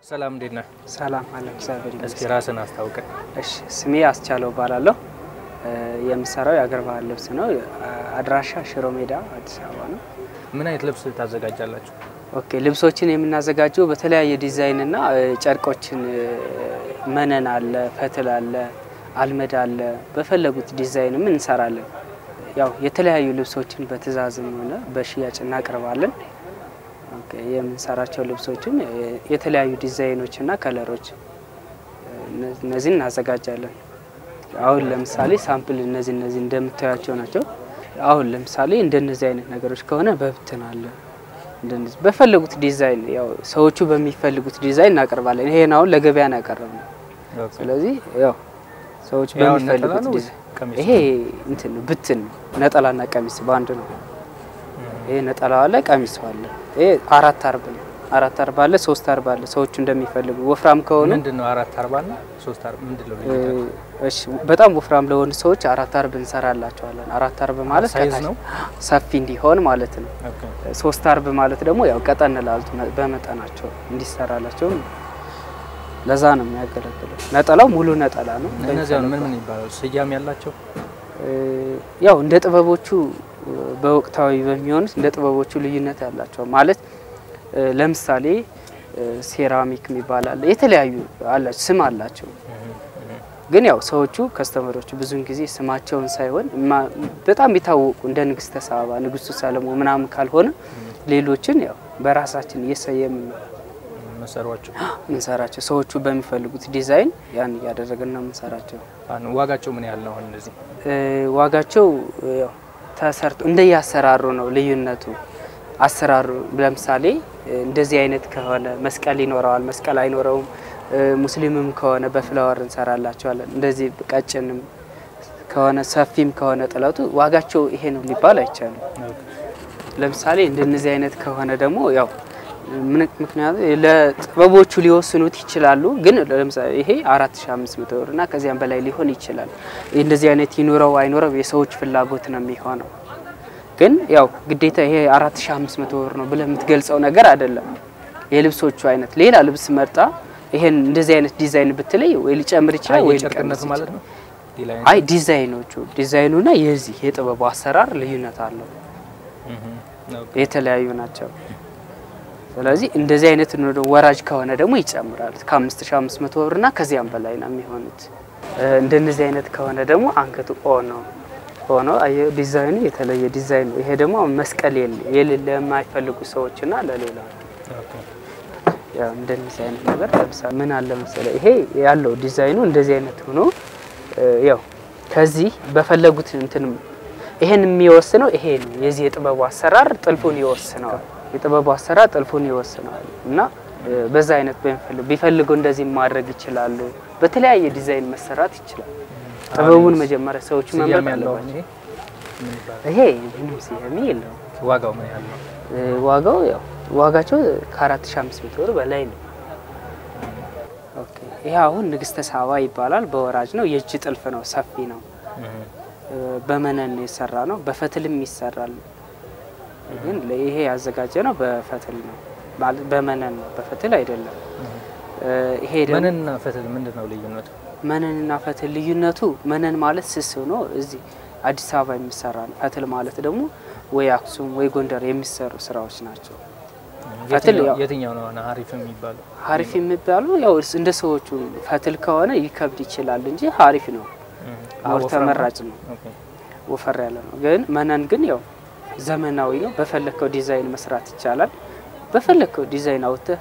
ሰላም እንዴት ነህ? ሰላም አለ እግዚአብሔር እስኪ ይመስገን። ራስን አስታውቀን። እሺ ስሜ አስቻለው እባላለሁ። እ የምሰራው የአገር ባህል ልብስ ነው። አድራሻ ሽሮ ሜዳ አዲስ አበባ ነው። ምን አይነት ልብስ ታዘጋጃላችሁ? ኦኬ ልብሶችን የምናዘጋጀው በተለያየ ዲዛይን እና እ ጨርቆችን እ መነን አለ፣ ፈትል አለ፣ አልመድ አለ። በፈለጉት ዲዛይንም እንሰራለን። ያው የተለያዩ ልብሶችን በትዕዛዝም ሆነ በሽያጭ እናቀርባለን። ኦኬ የምንሰራቸው ልብሶችም እ የተለያዩ ዲዛይኖች እና ከለሮች እ እነ- እነዚህን እናዘጋጃለን። አሁን ለምሳሌ ሳምፕል እነዚህ እነዚህ እንደምታያቸው ናቸው። አሁን ለምሳሌ እንደነዚህ አይነት ነገሮች ከሆነ በብትን አለ እንደነዚህ በፈለጉት ዲዛይን ያው ሰዎቹ በሚፈልጉት ዲዛይን እናቀርባለን። ይሄን አሁን ለገበያ ነው ያቀረብነው። ስለዚህ ያው ሰዎች ያው ነጠላ በሚፈልጉት ነው ወይስ ዲዛይን ቀሚስ? ይሄ እንትን ነው ብትን ነው። ነጠላና ቀሚስ በአንድ ነው። ይሄ ነጠላ አለ፣ ቀሚስ አለ። ይሄ አራት አርብ ነው። አራት አርብ አለ፣ ሶስት አርብ አለ። ሰዎቹ እንደሚፈልጉ ወፍራም ከሆኑ ምንድን ነው አራት አርባ እና ሶስት አርባ ምንድን ነው እ ልዩነቱ? እሺ በጣም ወፍራም ለሆኑ ሰዎች አራት አርብ እንሰራላቸዋለን። አራት አርብ ማለት ሳይዝ ከታች ነው? ሰፊ እንዲሆን ማለት ነው። ኦኬ። ሶስት አርብ ማለት ደግሞ ያው ቀጠን ላሉት መ- በመጠናቸው እንዲሰራላቸው ለዛ ነው የሚያገለግለው። ነጠላው ሙሉ ነጠላ ነው። እነዚህ አሁን ምን ምን ይባላሉ? ስያሜ ያላቸው? እ ያው እንደ ጥበቦቹ እ በወቅታዊ በሚሆኑት እንደ ጥበቦቹ ልዩነት ያላቸው ማለት እ ለምሳሌ እ ሴራሚክ የሚባል አለ። የተለያዩ አላቸው ስም አላቸው። ግን ያው ሰዎቹ ከስተመሮቹ ብዙውን ጊዜ ስማቸውን ሳይሆን ማ- በጣም የታወቁ እንደ ንግስተ ሳባ፣ ንጉስቱ ሰለሞን ምናምን ካልሆነ ሌሎችን ያው በራሳችን እየሰየምን ነው መሰሯቸው? ምንሰራቸው። ሰዎቹ በሚፈልጉት ዲዛይን ያን እያደረግን ነው የምንሰራቸው። አሁን ዋጋቸው ምን ያህል ነው? አሁን እነዚህ እ ዋጋቸው እ ያው ተሰርቶ እንደየአሰራሩ ነው ልዩነቱ። አሰራሩ ለምሳሌ እ እንደዚህ አይነት ከሆነ መስቀል ይኖረዋል፣ መስቀል አይኖረውም። እ ሙስሊምም ከሆነ በፍላወር እንሰራላቸዋለን። እንደዚህ ቀጭንም ከሆነ ሰፊም ከሆነ ጥለቱ ዋጋቸው ይሄ ነው ሊባል አይቻልም። ለምሳሌ እንደነዚህ አይነት ከሆነ ደግሞ ያው ምን- ምክንያቱም ለጥበቦቹ ሊወስኑት ይችላሉ። ግን ለምሳሌ ይሄ 4500 ብር እና ከዚያም በላይ ሊሆን ይችላል። እንደዚህ አይነት ይኑረው አይኑረው የሰዎች ፍላጎት ነው የሚሆነው። ግን ያው ግዴታ ይሄ 4500 ብር ነው ብለህ የምትገልጸው ነገር አይደለም። የልብሶቹ አይነት ሌላ ልብስ መርጣ ይሄን እንደዚህ አይነት ዲዛይን ብትለይ ወይ ሊጨምር ይችላል ወይ የጨርቅነቱ ሊቀንስ ማለት ይችላል። ነው? ሌላ አይነት? አይ ዲዛይኖቹ ዲዛይኑና የዚህ የጥበቡ አሰራር ልዩነት አለው። እህ፣ ኦኬ። የተለያዩ ናቸው። ስለዚህ እንደዚህ አይነት ነው ደግሞ ወራጅ ከሆነ ደግሞ ይጨምራል። ከ5500 ብርና ከዚያም በላይ ነው የሚሆኑት። እ እንደነዚህ አይነት ከሆነ ደግሞ አንገቱ ኦ ነው ሆኖ አየህ ዲዛይኑ የተለየ ዲዛይን ነው። ይሄ ደግሞ አሁን መስቀል የለ የሌለ ለማይፈልጉ ሰዎችና ለሌላ ኦኬ። ያው እንደነዚህ አይነት ነገር ለምሳሌ ምን አለ መሰለ ይሄ ያለው ዲዛይኑ እንደዚህ አይነት ሆኖ እ ያው ከዚህ በፈለጉት እንትን ይሄን የሚወስነው ይሄ ነው። የዚህ የጥበቡ አሰራር ጥልፉን ይወስነዋል። የጥበቡ አሰራር ጥልፉን ይወስነዋል እና እ በዛ አይነት በሚፈልጉ ቢፈልጉ እንደዚህ ማድረግ ይችላሉ። በተለያየ ዲዛይን መሰራት ይችላል። ጥበቡን መጀመሪያ ሰዎቹ ስያሜ መምረጥ ያለው አለባቸው። ይሄ ምን ይባላል? ይሄ ምንም ስያሜ የለውም። ዋጋው ምን ያህል ነው? እ ዋጋው ያው ዋጋቸው ከ4500 ብር በላይ ነው። ኦኬ ይሄ አሁን ንግስተ ሳባ ይባላል። በወራጅ ነው። የእጅ ጥልፍ ነው። ሰፊ ነው። እህ፣ እ በመነን የሰራ ነው። በፈትልም ይሰራል። ግን ይሄ ያዘጋጀ ነው በፈትል ነው ማለት በመነን ነው፣ በፈትል አይደለም። እ ይሄ ደግሞ መነንና ፈትል ምንድን ነው ልዩነቱ? መነንና ፈትል ልዩነቱ መነን ማለት ስስ ሆኖ እዚህ አዲስ አበባ የሚሰራ ነው። ፈትል ማለት ደግሞ ወይ አክሱም ወይ ጎንደር የሚሰሩ ስራዎች ናቸው። ፈትል የትኛው- ያው- የትኛው ነው አሁን ሀሪፍ የሚባለው? ሀሪፍ የሚባሉ ያው እንደ ሰዎቹ ፈትል ከሆነ ይከብድ ይችላል እንጂ ሀሪፍ ነው፣ እህ፣ ሞር ወፍራም ነው? ተመራጭ ነው። ኦኬ። ወፈር ያለ ነው። ግን መነን ግን ያው ዘመናዊ ነው። በፈለግከው ዲዛይን መስራት ይቻላል። በፈለግከው ዲዛይን አውጥተህ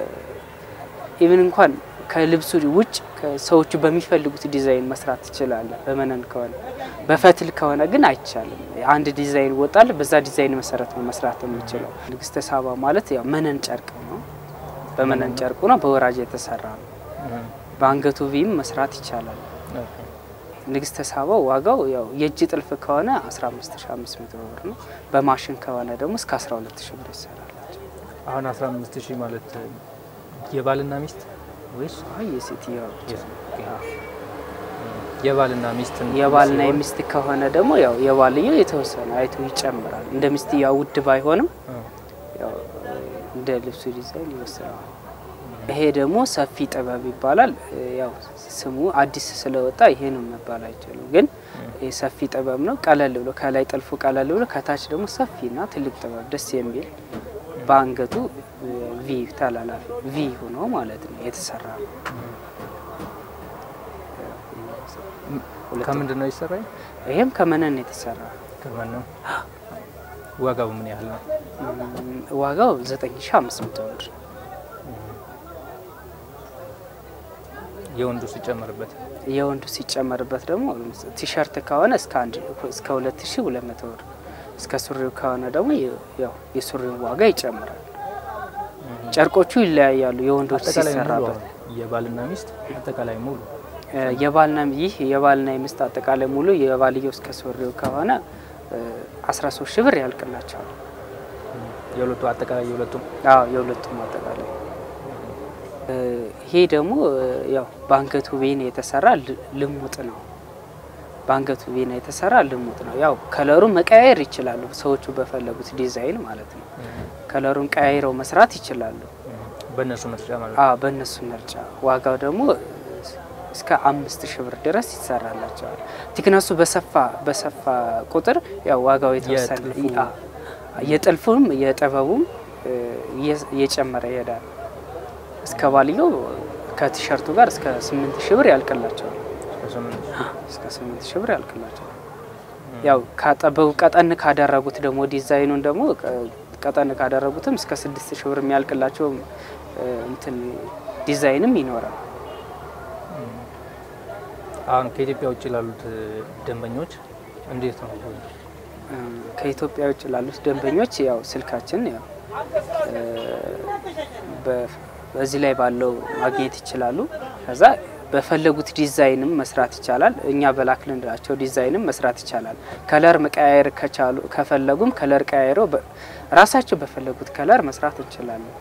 ኢቭን እንኳን ከልብሱ ውጭ ሰዎቹ በሚፈልጉት ዲዛይን መስራት ትችላለህ። በመነን ከሆነ በፈትል ከሆነ ግን አይቻልም። አንድ ዲዛይን ወጣል፣ በዛ ዲዛይን መሰረት ነው መስራት የምችለው። ንግስተ ሳባ ማለት ያው መነን ጨርቅ ነው። በመነን ጨርቁ ነው፣ በወራጅ የተሰራ ነው። እህ፣ በአንገቱ ቪም መስራት ይቻላል። ኦኬ። ንግስተ ሳባው ዋጋው ያው የእጅ ጥልፍ ከሆነ 15500 ብር ነው። በማሽን ከሆነ ደግሞ እስከ 12000 ብር ይሰራላቸው። አሁን 15 ሺህ ማለት የባልና ሚስት ወይስ አይ የሴትዮዋ ብቻ ነው። አዎ። የባልና ሚስትን የባልና ሲሆን- የሚስት ከሆነ ደግሞ ያው የባልየው የተወሰነ አይቶ ይጨምራል። እንደ ሚስትየዋ ውድ ባይሆንም እ፣ ያው እንደ ልብሱ ዲዛይን ይወስነዋል። ይሄ ደግሞ ሰፊ ጥበብ ይባላል። ያው ስሙ አዲስ ስለወጣ ይሄ ነው መባል አይችልም፣ ግን ይሄ ሰፊ ጥበብ ነው። ቀለል ብሎ ከላይ ጥልፉ ቀለል ብሎ ከታች ደግሞ ሰፊና ትልቅ ጥበብ ደስ የሚል በአንገቱ ቪ ተላላፊ ቪ ሆኖ ማለት ነው የተሰራ ነው። ከምንድን ነው ይሰራኝ? ይሄም ከመነን የተሰራ ከማን ነው? ዋጋው ምን ያህል ነው? ዋጋው 9500 ብር የወንዱ ሲጨመርበት የወንዱ ሲጨመርበት ደግሞ ቲሸርት ከሆነ እስከ አንድ እስከ 2200 ብር እስከ ሱሪው ከሆነ ደግሞ ያው የሱሪው ዋጋ ይጨምራል። ጨርቆቹ ይለያያሉ። የወንዶች አጠቃላይ ሙሉ ሲሰራበት አሁን የባልና ሚስት አጠቃላይ ሙሉ የባልና ይህ የባልና የሚስት አጠቃላይ ሙሉ የባልየው እስከ ሱሪው ከሆነ 13 ሺህ ብር ያልቅላቸዋል። የሁለቱ አጠቃላይ የሁለቱም አዎ የሁለቱም አጠቃላይ ይሄ ደግሞ ያው በአንገቱ ቬን የተሰራ ል- ልሙጥ ነው። በአንገቱ ቬን የተሰራ ልሙጥ ነው። ያው ከለሩን መቀያየር ይችላሉ ሰዎቹ በፈለጉት ዲዛይን ማለት ነው። ከለሩን ቀያይረው መስራት ይችላሉ። በእነሱ ምርጫ ማለት ነው። አዎ በእነሱ ምርጫ። ዋጋው ደግሞ እስከ አምስት ሺህ ብር ድረስ ይሰራላቸዋል። ቲክነሱ በሰፋ በሰፋ ቁጥር ያው ዋጋው የተወሰነ የጥልፉ- አ- የጥልፉም የጥበቡም እ፣ እየ- እየጨመረ ይሄዳል። እስከ ባልየው ከቲሸርቱ ጋር እስከ ስምንት ሺህ ብር ያልቅላቸዋል። በስምንት ሺህ እስከ ስምንት ሺህ ብር ያልቅላቸዋል። ያው ካጠበቡ ቀጠን ካደረጉት ደግሞ ዲዛይኑን ደግሞ ቀ- ቀጠን ካደረጉትም እስከ ስድስት ሺህ ብር የሚያልቅላቸው እ፣ እንትን ዲዛይንም ይኖራል። አሁን ከኢትዮጵያ ውጭ ላሉት ደንበኞች እንዴት ነው? እ፣ ከኢትዮጵያ ውጭ ላሉት ደንበኞች ያው ስልካችን ያው እ፣ በ- በዚህ ላይ ባለው ማግኘት ይችላሉ። ከዛ በፈለጉት ዲዛይንም መስራት ይቻላል። እኛ በላክልንላቸው ዲዛይንም መስራት ይቻላል። ከለር መቀያየር ከቻሉ ከፈለጉም ከለር ቀያይረው በ- ራሳቸው በፈለጉት ከለር መስራት እንችላለን።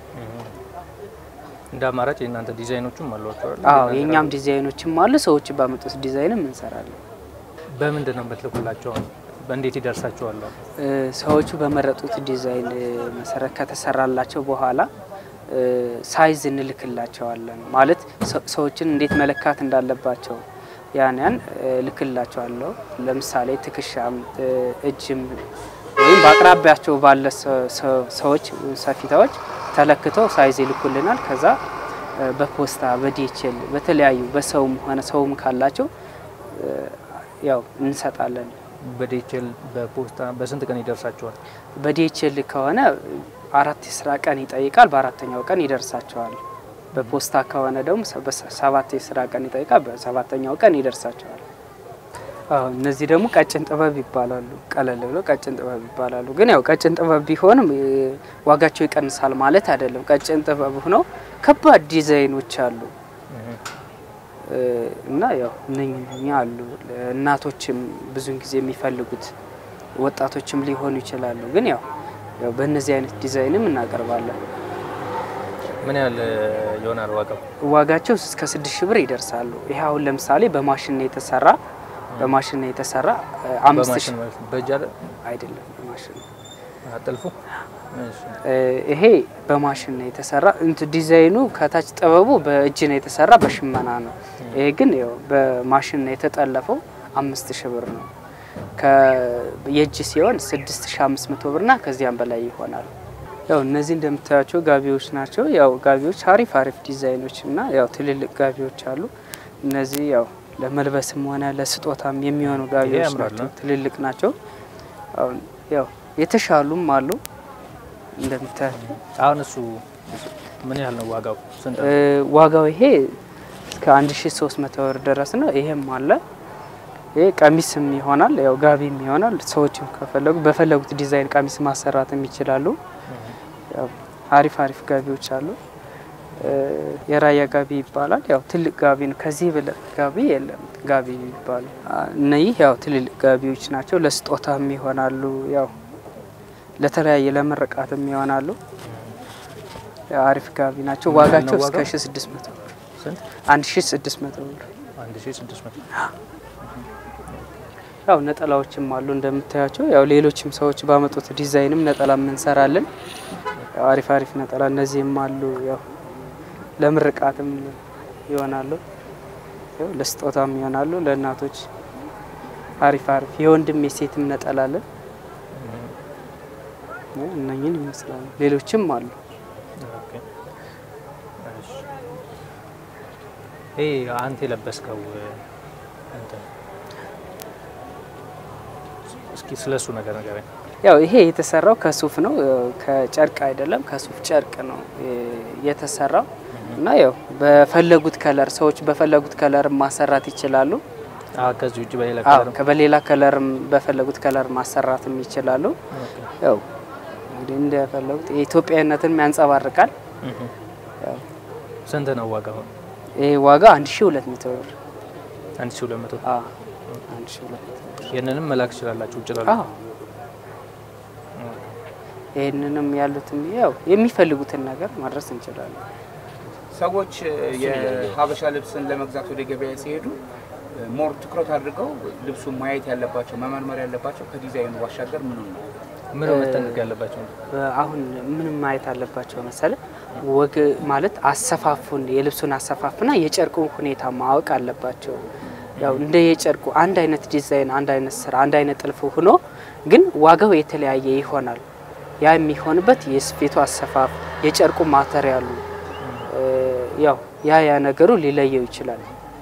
እንደ አማራጭ የእናንተ ዲዛይኖቹም አሏቸው አይደል? አዎ የእናንተ የእኛም ራሱ- ዲዛይኖችም አሉ። ሰዎች ባመጡት ዲዛይንም እንሰራለን። በምንድን ነው የምትልኩላቸው? በእንዴት ይደርሳቸዋል? እ፣ ሰዎቹ በመረጡት ዲዛይን እ፣ መሰረት ከተሰራላቸው በኋላ እ፣ ሳይዝ እንልክላቸዋለን። ማለት ሰ- ሰዎችን እንዴት መለካት እንዳለባቸው ያን ያን እ፣ እልክላቸዋለሁ። ለምሳሌ ትከሻም እ፣ እጅም ወይም በአቅራቢያቸው ባለ ሰ- ሰ- ሰዎች ሰፊታዎች ተለክተው ሳይዝ ይልኩልናል። ከዛ እ፣ በፖስታ በዲኤችኤል በተለያዩ በሰውም ሆነ ሰውም ካላቸው እ፣ ያው እንሰጣለን። በዴችል በፖስታ በስንት ቀን ይደርሳቸዋል? በዲኤችኤል ከሆነ አራት የስራ ቀን ይጠይቃል። በአራተኛው ቀን ይደርሳቸዋል። በፖስታ ከሆነ ደግሞ ሰ- በሰ- ሰባት የስራ ቀን ይጠይቃል። በሰባተኛው ቀን ይደርሳቸዋል። አዎ እነዚህ ደግሞ ቀጭን ጥበብ ይባላሉ። ቀለል ብሎ ቀጭን ጥበብ ይባላሉ። ግን ያው ቀጭን ጥበብ ቢሆንም እ፣ ዋጋቸው ይቀንሳል ማለት አይደለም። ቀጭን ጥበብ ሆነው ከባድ ዲዛይኖች አሉ እ፣ እና ያው እነኛ አሉ እናቶችም ብዙን ጊዜ የሚፈልጉት ወጣቶችም ሊሆኑ ይችላሉ። ግን ያው ያው በእነዚህ አይነት ዲዛይንም እናቀርባለን። ምን ያህል ይሆናል ዋጋው? ዋጋቸው እስከ ስድስት ሺህ ብር ይደርሳሉ። ይሄ አሁን ለምሳሌ በማሽን ነው የተሰራ በማሽን ነው የተሰራ እ፣ አምስት ሺህ በማሽን ማለት ነው። በእጅ አለ አይደለም በማሽን ነው። አጥልፉ። እሺ። እ፣ ይሄ በማሽን ነው የተሰራ እንት ዲዛይኑ ከታች ጥበቡ በእጅ ነው የተሰራ በሽመና ነው። ይሄ ግን ያው በማሽን ነው የተጠለፈው አምስት ሺህ ብር ነው። ከ- የእጅ ሲሆን ስድስት ሺህ አምስት መቶ ብርና ከዚያም በላይ ይሆናል። ያው እነዚህ እንደምታያቸው ጋቢዎች ናቸው። ያው ጋቢዎች አሪፍ አሪፍ ዲዛይኖች እና ያው ትልልቅ ጋቢዎች አሉ። እነዚህ ያው ለመልበስም ሆነ ለስጦታም የሚሆኑ ጋቢዎች ያምራል ናቸው። ነው። ትልልቅ ናቸው። አሁን ያው የተሻሉም አሉ እንደምታያቸው አሁን እሱ ምን ያህል ነው ዋጋው? ስንት ነው? እ፣ ዋጋው ይሄ እስከ 1300 ብር ድረስ ነው። ይሄም አለ። ይሄ ቀሚስም ይሆናል፣ ያው ጋቢም ይሆናል። ሰዎችም ከፈለጉ በፈለጉት ዲዛይን ቀሚስ ማሰራትም ይችላሉ። ያው አሪፍ አሪፍ ጋቢዎች አሉ። እ፣ የራያ ጋቢ ይባላል። ያው ትልቅ ጋቢ ነው። ከዚህ በላይ ጋቢ የለም። ጋቢ ይባሉ እነዚህ ያው ትልልቅ ጋቢዎች ናቸው። ለስጦታም ይሆናሉ። ያው ለተለያየ ለምርቃትም ይሆናሉ። ያው አሪፍ ጋቢ ናቸው። ምን ያህል ነው ዋጋቸው እስከ ዋጋው? 1600 ብር ስንት? 1600 ብር። አንድ ሺህ ስድስት መቶ ያው ነጠላዎችም አሉ እንደምታያቸው። ያው ሌሎችም ሰዎች ባመጡት ዲዛይንም ነጠላም እንሰራለን። ያው አሪፍ አሪፍ ነጠላ እነዚህም አሉ። ያው ለምርቃትም ይሆናሉ፣ ያው ለስጦታም ይሆናሉ። ለእናቶች አሪፍ አሪፍ የወንድም የሴትም ነጠላለን እነኝን ይመስላሉ። ሌሎችም አሉ። ኦኬ። እሺ። ይሄ አንተ የለበስከው እንትን እስኪ ስለሱ ነገር ንገረኝ። ያው ይሄ የተሰራው ከሱፍ ነው፣ ከጨርቅ አይደለም፣ ከሱፍ ጨርቅ ነው የተሰራው እና ያው በፈለጉት ከለር ሰዎች በፈለጉት ከለር ማሰራት ይችላሉ። አዎ፣ ከዚህ ውጭ በሌላ አዎ ከለር በሌላ ከለርም በፈለጉት ከለር ማሰራትም ይችላሉ። ያው እንግዲህ እንደፈለጉት የኢትዮጵያዊነትን ያንጸባርቃል። ያው ስንት ነው ዋጋው? ይሄ ዋጋ 1200 ብር። አንድ ሺህ ሁለት መቶ አዎ 1200 ብር። ይህንንም መላክ ትችላላችሁ ውጭ ላሉ አዎ ይህንንም ያሉትም ያው የሚፈልጉትን ነገር ማድረስ እንችላለን። ሰዎች የሀበሻ ልብስን ለመግዛት ወደ ገበያ ሲሄዱ ሞር ትኩረት አድርገው ልብሱን ማየት ያለባቸው መመርመር ያለባቸው ከዲዛይኑ ባሻገር ምኑ ነው? ምን ነው መጠንቀቅ ያለባቸው? አሁን ምንም ማየት አለባቸው መሰለ ወግ ማለት አሰፋፉን የልብሱን አሰፋፍና የጨርቁን ሁኔታ ማወቅ አለባቸው። ያው እንደ የጨርቁ አንድ አይነት ዲዛይን፣ አንድ አይነት ስራ፣ አንድ አይነት ጥልፍ ሆኖ ግን ዋጋው የተለያየ ይሆናል። ያ የሚሆንበት የስፌቱ አሰፋፍ፣ የጨርቁ ማተሪያሉ ያው ያ ያ ነገሩ ሊለየው ይችላል።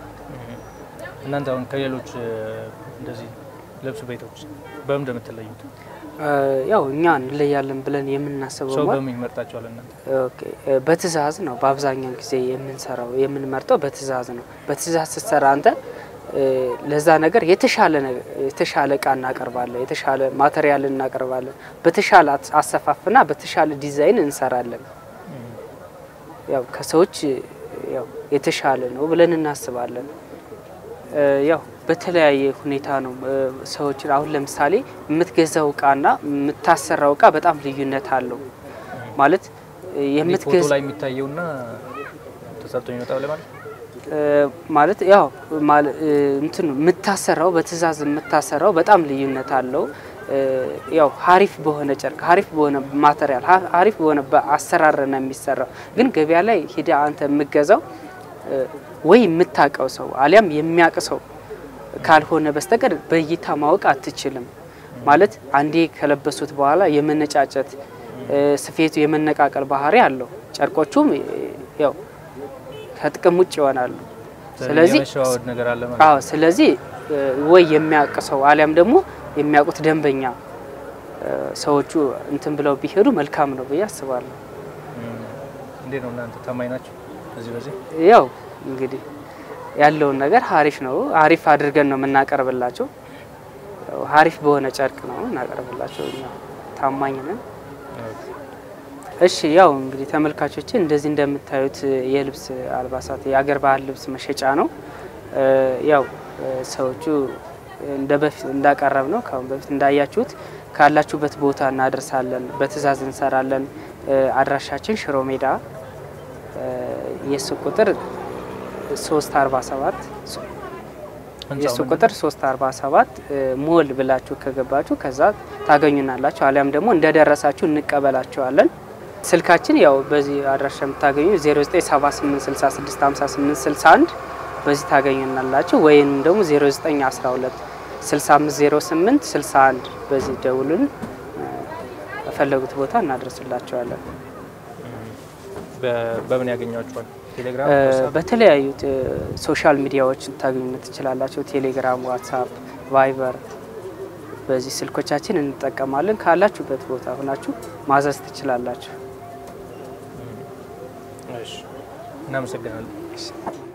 እናንተ አሁን ከሌሎች እንደዚህ ልብስ ቤቶች በምን እንደምትለዩት ያው እኛ እንለያለን ብለን የምናስበው ሰው ማ- በምን ይመርጣቸዋል? እናንተ ኦኬ፣ በትእዛዝ ነው በአብዛኛው ጊዜ የምንሰራው የምንመርጠው በትእዛዝ ነው። በትእዛዝ ስትሰራ አንተ እ፣ ለዛ ነገር የተሻለ ነገ- የተሻለ እቃ እናቀርባለን፣ የተሻለ ማቴሪያል እናቀርባለን፣ በተሻለ አስ- አሰፋፍና በተሻለ ዲዛይን እንሰራለን። ያው ከሰዎች ያው የተሻለ ነው ብለን እናስባለን። እ፣ ያው በተለያየ ሁኔታ ነው እ፣ ሰዎችን አሁን ለምሳሌ የምትገዛው እቃና የምታሰራው እቃ በጣም ልዩነት አለው ማለት እ፣ ፎቶ የምትገዛ ላይ የሚታየውና ተሰርቶ የሚመጣው ላይ ማለት እ፣ ማለት ያው ማለ- እ፣ እንትኑ የምታሰራው በትእዛዝ የምታሰራው በጣም ልዩነት አለው። እ፣ ያው ሀሪፍ በሆነ ጨርቅ ሀሪፍ በሆነ ማቴሪያል ሀ- ሀሪፍ በሆነ በአሰራር ነው የሚሰራው። ግን ገበያ ላይ ሂደ አንተ የምገዛው እ፣ ወይ የምታውቀው ሰው አሊያም የሚያውቅ ሰው ካልሆነ በስተቀር በእይታ ማወቅ አትችልም። ማለት አንዴ ከለበሱት በኋላ የመነጫጨት እ፣ ስፌቱ የመነቃቀል ባህሪ አለው። ጨርቆቹም እ፣ ያው ከጥቅም ውጭ ይሆናሉ። ስለዚህ የመሸዋወድ ነገር አለ ማለት አዎ ስለዚህ እ፣ ወይ የሚያውቅ ሰው አሊያም ደግሞ የሚያውቁት ደንበኛ እ፣ ሰዎቹ እንትን ብለው ቢሄዱ መልካም ነው ብዬ አስባለሁ። እም፣ እንዴት ነው እናንተ ታማኝ ናቸው? በዚህ በዚህ ያው እንግዲህ ያለውን ነገር ሀሪፍ ነው ሀሪፍ አድርገን ነው የምናቀርብላቸው። ያው ሀሪፍ በሆነ ጨርቅ ነው እናቀርብላቸው። እኛ ታማኝ ነን። እሺ ያው እንግዲህ ተመልካቾች እንደዚህ እንደምታዩት የልብስ አልባሳት የአገር ባህል ልብስ መሸጫ ነው። እ፣ ያው እ፣ ሰዎቹ እንደ በፊት እንዳቀረብ ነው ከአሁን በፊት እንዳያችሁት ካላችሁበት ቦታ እናደርሳለን፣ በትዕዛዝ እንሰራለን። እ፣ አድራሻችን ሽሮ ሜዳ እ፣ የሱቅ ቁጥር 347 የሱ ህንጻው ቁጥር 347 ሞል ብላችሁ ከገባችሁ ከዛ ታገኙናላችሁ። አሊያም ደግሞ እንደደረሳችሁ እንቀበላችኋለን። ስልካችን ያው በዚህ አድራሻ የምታገኙ 0978665861 በዚህ ታገኙናላችሁ። ወይም ደግሞ 0912 6508 61 በዚህ ደውሉን በፈለጉት ቦታ እናደርስላቸዋለን። በ- በምን ያገኟቸዋል? ቴሌግራም፣ እ፣ ዋትስአፕ? በተለያዩ እ፣ ሶሻል ሚዲያዎች ታገኙነት ትችላላቸው። ቴሌግራም፣ ዋትሳፕ፣ ቫይበር በዚህ ስልኮቻችን እንጠቀማለን። ካላችሁበት ቦታ ሆናችሁ ማዘዝ ትችላላችሁ። እሺ፣ እናመሰግናለን።